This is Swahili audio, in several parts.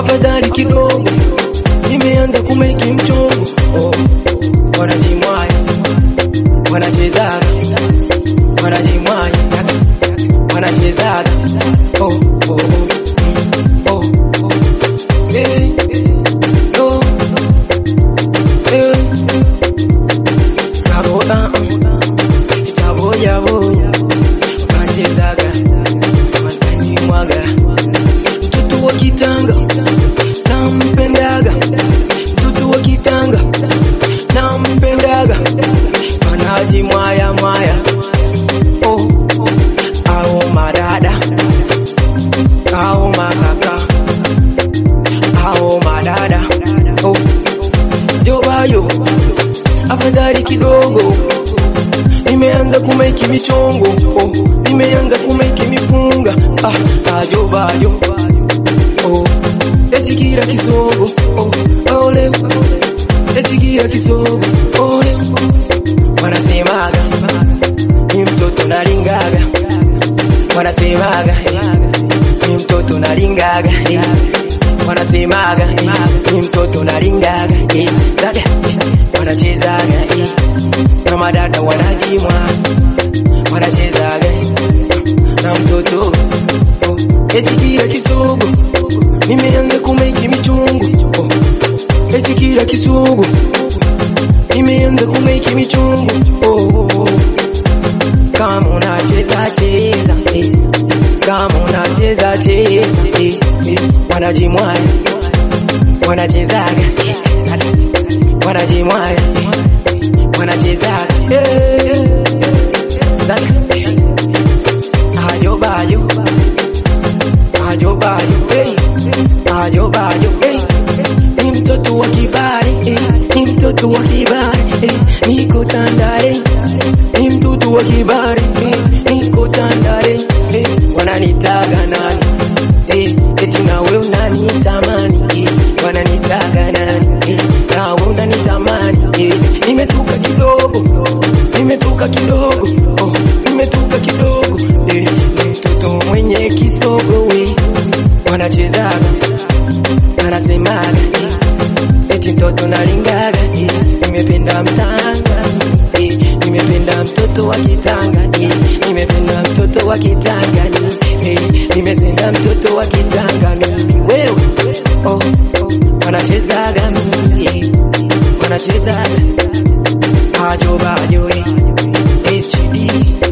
afadhali kidogo nimeanza kumeki mchongo oh. wanajimwaya wanachezaga wanajimwaya wanachezaga oh, oh, oh. Oh, oh. Hey, oh. Hey. Kaboda, kaboya boya wanachezaga wanajimwaga mtoto wa kitanga nampendaga mtoto wa kitanga nampendaga wanajimwaya mwaya oh, au madada au makaka au madada oh. jobayo afadhali kidogo nimeanza kumeki michongo oh. nimeanza kumeki mipunga ah, ajobayo oh. echikira kisogo oh. ole echikira kisogo ole wanasemaga ni mtoto nalingaga wanasemaga eh, ni mtoto nalingaga eh, wanasemaga eh, ni mtoto nalingaga eh, zaga eh, wanachezaga eh, na madada wanajimwa wanachezaga eh, na mtoto oh, echikira kisogo nimeanza kumeki michungu oh, echikira kisogo nimeanza kumeki michungu oh, oh, oh. kama unacheza cheza eh. kama unacheza cheza eh. eh. wanajimwaya wanachezaga eh. wanajimwaya eh. wanachezaga eh. Zaga, eh. ajo bajo ajo bajo hey. ajo bajo hey. ni mtoto wa kibari eh. ni mtoto wa kibari eh. niko tandare ni mtoto wa kibari eh. niko tandare eh. wananitaga nani eh. eti nawe unanitamani eh. wananitaga nani eh. nawe unanitamani eh. nimetuka kidogo nimetuka kidogo oh. nimetuka kidogo eh. ni mtoto mwenye kisogo we wanachezaga anasemaga eh. eti mtoto nalingaga eh. nimependa mtanga eh. nimependa mtoto wa kitanga eh. nimependa mtoto wa kitanga ni eh. nimependa mtoto wa kitanga mimi wewe oh, oh. wanachezaga mimi eh. wanachezaga ajo bajo eh. HD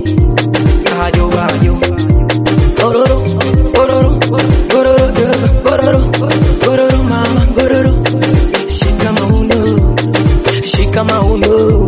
ajo bajo gororo gororo gororo gororo gororo mama gororo shika mauno shika mauno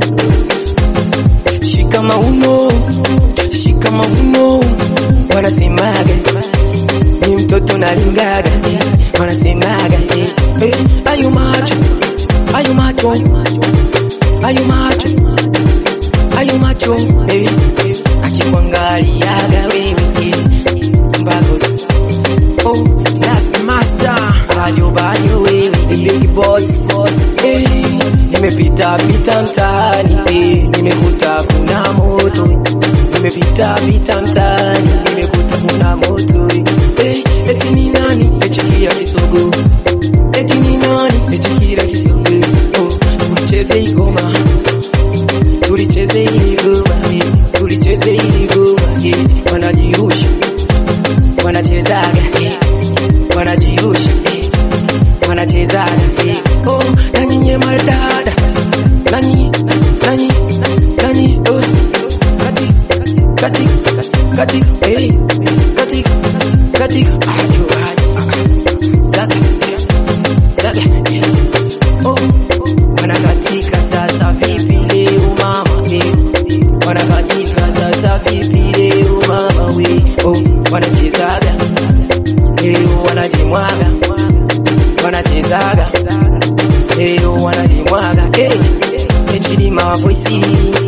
shika mauno shika mauno wanasemaga ni mtoto nalingaga eh, wanasemaga eh, eh, ayo macho ayo macho ayo macho ayo macho eh, eh, akikuangaliaga wewe eh, mbago oh, that's master ayo bayo wewe the big boss eh, nimepita pita mtaani eh, nimekuta kuna moto nimepita pita mtaani nimekuta kuna moto eh, eti ni nani echikia kisogo eti ni nani echikira kisogo oh, tulicheze igoma tulicheze ili goma eh, tulicheze ili goma eh, wanajirusha wanachezaga eh, wanajirusha eh, wanachezaga eh, oh, na nyinyi madada nani nani nani oh, kati kati kati eh, kati kati ayo ayo zaga zaga eh, oh, wanakatika sasa vipi leo mama eh, wanakatika sasa vipi leo mama we oh, wanachezaga leo wanajimwaga wanachezaga leo wanajimwaga eh, HD mavoisi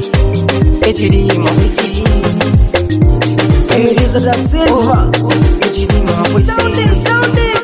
HD mavoisi Elisa da Silva. HD mavoisi Sound it, sound it.